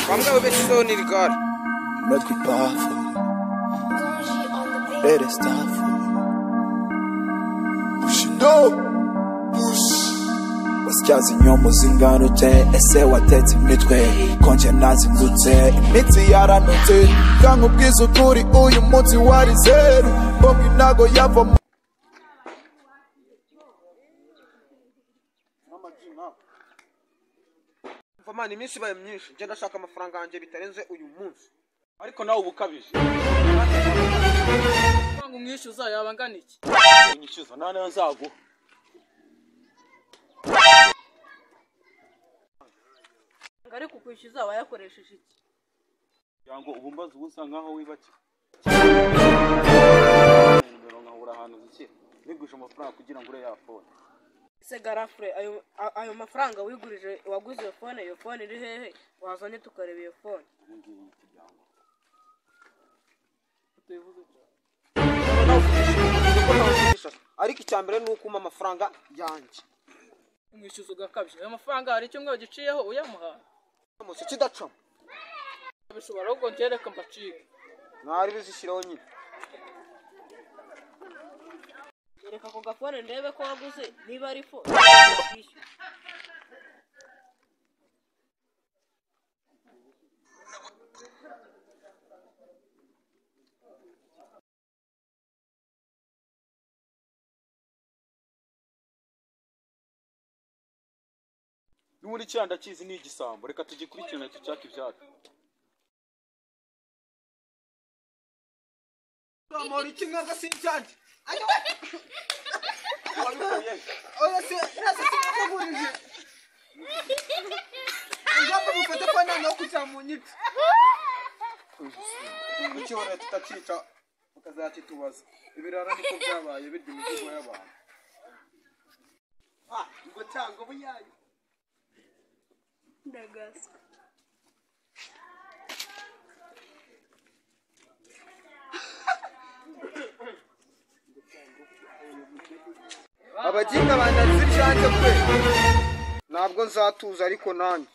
Bamwe b'ibisonirigara Make it powerful. Let it start for me. Push it up. Push. Wasyaza inyombo zingana ute ese watetse imitwe konje nazindutse imitsi yaranutse kanga ubwiza ukuri uyu munsi wari zeru bombi ntago yava mu mvamana iminsi ibaye myinshi njye ndashaka amafaranga yanjye bitarenze uyu munsi ariko nawe uba ukabije amafaranga umwishyuza yaba angana iki unyishyuza nta nayo nzaguha ngo ariko ukwishyuza wayakoresheje iki kugira ngo ubu mbaze ubu usa nkaho wibakiwe nimero nkabura ahantu zikira niguje amafaranga kugira ngo ure ya fone ese garafure ayo a- ayo mafaranga wigurije waguze iyo fone iyo fone iri hehe wazanye tukareba iyo fone ubu ngibu ni ikigango tuyivuze iki? ariko icya mbere ni uko umpa amafaranga yanjye umwishyuza ugakabya ayo mafaranga hari icyumweru giciyeho uyamuha uramutse kidacamo bishobora ahubwo njye reka mbacike mwari bizishyiraho nyine reka ako gafone ndebe ko waguze niba ari fo kwishyura n'ubundi kiriya ndakizi ni igisambo reka tugikurikirane ducake ibyacu zamura iki mwebwe si ibyanjye wabikuye he? Oya se rasa sikukugurije. Ngapha mufate fana nokuja munyithi. kuki wariya tutakica ukazakitubaza ibirara niko byabaye birya imizigo y'abantu Ah, ngothanga obuyayo. ndagasa abaginga bandanze ibyanjye kwe ntabwo nzatuza ariko nanjye